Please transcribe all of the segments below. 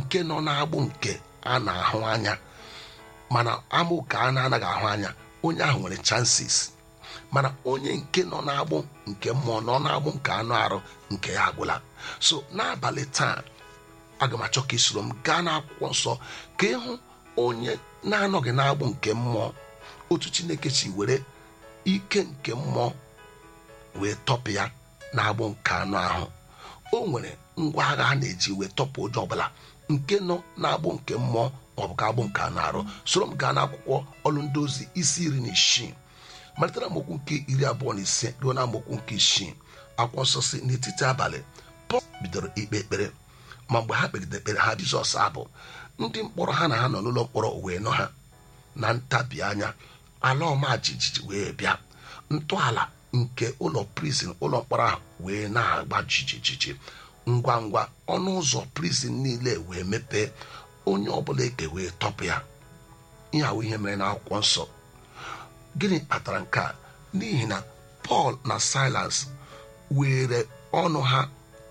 nke nọ n'agbụ nke a na-ahụ anya mana amụ ka a na-anaghị ahụ anya onye ahụ nwere chances mana onye nke nọ n'agbụ nke mmụọ nọ n'agbụ nke anụ arụ nke ya agwụla so n'abalị taa aga m achọ ka isoro m gaa n'akwụkwọ nsọ ka ịhụ onye na-anọghị n'agbụ nke mmụọ otu chineke si were ike nke mmụọ wee tọpụ ya na-agbụ nke anụ ahụ o nwere ngwa agha a na-eji wee tọpụ ụjọ ọbụla nke nọ na-agbụ nke mmụọ maọbụ ka agbụ nke anụ arụ soro m gaa n'akwụkwọ ọlụ ndị ozi isi iri na isii malitere amaokwu nke iri abụọ na ise ruo na amaokwu nke isii akwụkwọ nsọ si n'etiti abalị pọl bidoro ikpe ekpere ma mgbe ha kpegide ekpere ha jizọs abụ ndị mkpọrọ ha na ha nọ n'ụlọ mkpọrọ wee nọ ha na ntabi anya ala ọma jijiji wee bịa ntọala nke ụlọ prizin ụlọ mkpọrọ ahụ wee na-agba jijijiji ngwa ngwa ọnụ ụzọ prizin niile wee mepee onye ọbụla eke wee tọpụ ya ihe ahụ ihe mere n'akwụkwọ nsọ gịnị kpatara nke a n'ihi na pọl na silas were ọnụ ha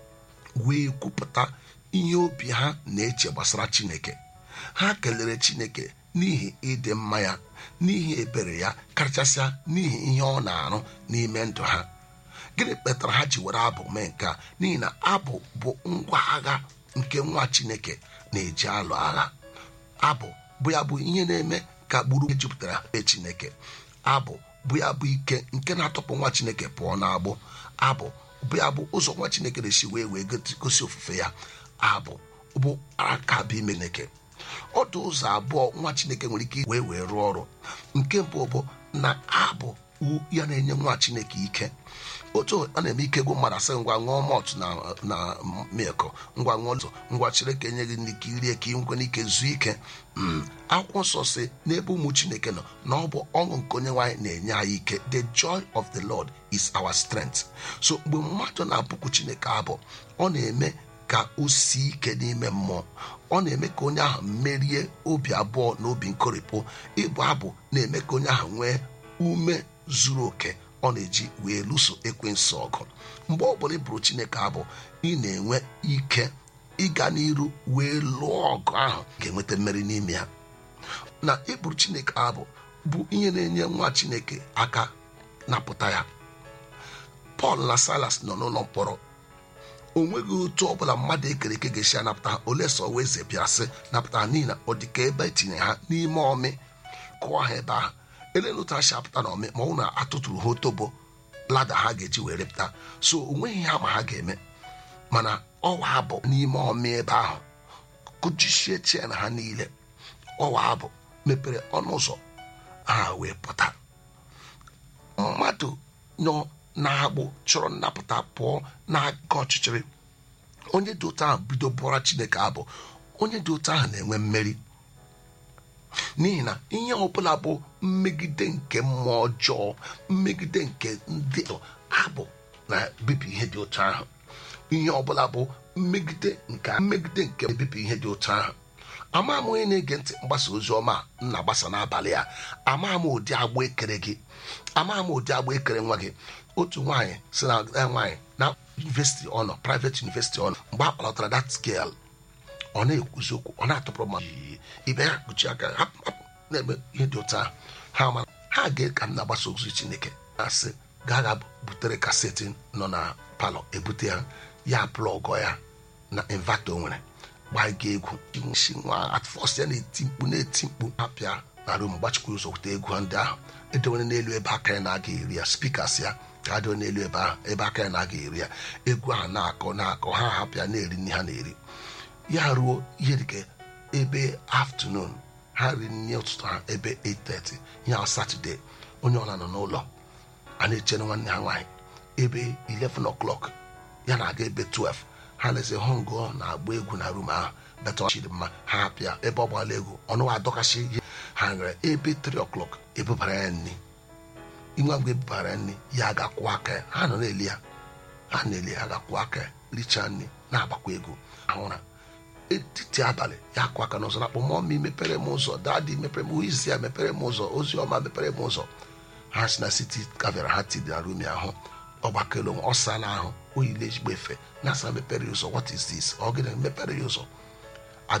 wee kwupụta ihe obi ha na-eche gbasara chineke ha kelere chineke n'ihi ịdị mma ya n'ihi ebere ya karịchasịa n'ihi ihe ọ na-arụ n'ime ndụ ha gịnị kpatara ha ji were abụ mee nke a n'ihi na abụ bụ ngwa agha nke nwa chineke na-eji alụ agha abụ bụ ya bụ ihe na-eme ka gburu jupụtara be chineke abụ bụ ya bụ ike nke na-atọpụ nwa chineke pụọ n'agbụ abụ bụ ya bụ ụzọ nwa chineke na-esi wee wee gosi ofufe ya abụ bụ aka bụ ime chineke ọdụ ụzọ abụọ nwa chineke nwere ike wee wee rụọ ọrụ nke mbụ bụ na abụ ya na-enye nwa chineke ike otu ọ na-eme ike gwụ mmadụ asị ngwa ṅụọ mọt na na milk ngwa ṅụọ ụzọ ngwa chineke enye gị n'ike irie ka nkwe n'ike zuo ike akwụkwọ nsọ si n'ebe ụmụ chineke nọ na ọ bụ ọṅụ nke onye nwaanyị na-enye anyị ike the joy of the lord is our strength so mgbe mmadụ na-abụkwu chineke abụ ọ na-eme ka o sie ike n'ime mmụọ ọ na-eme ka onye ahụ merie obi abụọ na obi nkorịpụ ịbụ abụ na-eme ka onye ahụ nwee ume zuru oke ọ na-eji wee lụso ekwensu ọgụ mgbe ọ bụla ịbụrụ chineke abụ ị na-enwe ike ịga n'iru wee lụọ ọgụ ahụ ga-enweta mmeri n'ime ya na ịbụrụ chineke abụ bụ ihe na-enye nwa chineke aka napụta ya pọl na silas nọ n'ụlọ mkpọrọ o nweghị otu ọbụla mmadụ ekere eke ga-esi anapụta ha ole sọ wee ze bịa sị napụta ha n'ihi na ọ dị ka ebe etinye ha n'ime ọmị kụọ ha ebe ahụ elele otu ha si apụta na ọmị ma ọ na atụtụrụ ha otobo lada ha ga-eji wee repụta so o nweghị ihe ama ha ga-eme mana ọwa abụ n'ime ọmị ebe ahụ kụjisie chie na ha niile ọwa abụ mepere ọnụ ụzọ ha wee pụta mmadụ nọ na-agbụ chọrọ nnapụta pụọ n'aka ọchịchịrị onye dị otu ahụ bido bụọra chineke abụ onye dị otu ahụ na-enwe mmeri n'ihi na ihe ọbụla bụ mmegide nke mmụọ ọjọọ mmegide nke ndị abụ na bibi ihe dị otu ahụ ihe ọbụla bụ mmegide nke mmegide nke ebibi ihe dị otu ahụ ama m onye na-ege ntị mgbasa ozi ọma m na-agbasa n'abalị a ama m ụdị agba ekere gị ama m ụdị agba ekere nwa gị otu nwaanyị si na nwaanyị na yunivesiti ọ nọ private yunivesiti ọ nọ mgbe a kpọlatara that scale ọ na-ekwuzi okwu ọ na-atụpụrụ mmadụ ibe ya kpuchi aka hapụ hapụ na-eme ihe dị otu ahụ ha mara ha ga ka m na-agbasa ozi chineke na-asị gaa ga butere kaseti nọ na palọ ebute ya ya plọgọ ya na invato nwere gbaiga egwu nshi nwa atfọs ya na-eti mkpu na-eti mkpu apịa na rum gbachikwa ụzọ wute egwu ndị ahụ edewere n'elu ebe aka ya na-aga eri ya spikas ya ka adịọ n'elu ebe ahụ ebe aka ya na-aga eri ya egwu ahụ na-akọ na-akọ ha hapịa na-eri nri ha na-eri ya ruo ihe dịka ebe afternoon ha riri nri ụtụtụ ha ebe 8:30 ihe ahụ satọde onye ọla nọ n'ụlọ a na-echere nwanne ha nwaanyị ebe 11 o'clock ya na-aga ebe 12 ha lezi họngụ na-agba egwu na rum ahụ beta chiri mma ha apịa ebe ọ gbala egwu ọnụ adọkashi ihe ha nwere ebe 3 o'clock ebubara ya nri inwe mgbe ebubara ya nri ya ga-akwụ aka ya ha nọ na-eli ya ha na-eli ya ga-akwụ aka ya richaa nri na-agbakwa egwu ahụra etiti abalị ya akụ aka n'ụzọ na-akpọ mọmi mepere m ụzọ dadi mepere m izi ya mepere m ụzọ ozi ọma mepere m ụzọ ha si na siti kavera ha tidi na rumi ahụ ọgbakelo ọ sala ahụ oyile ezigbo efe na asa mepere ya ụzọ what is this ọ gịnị mepere ya ụzọ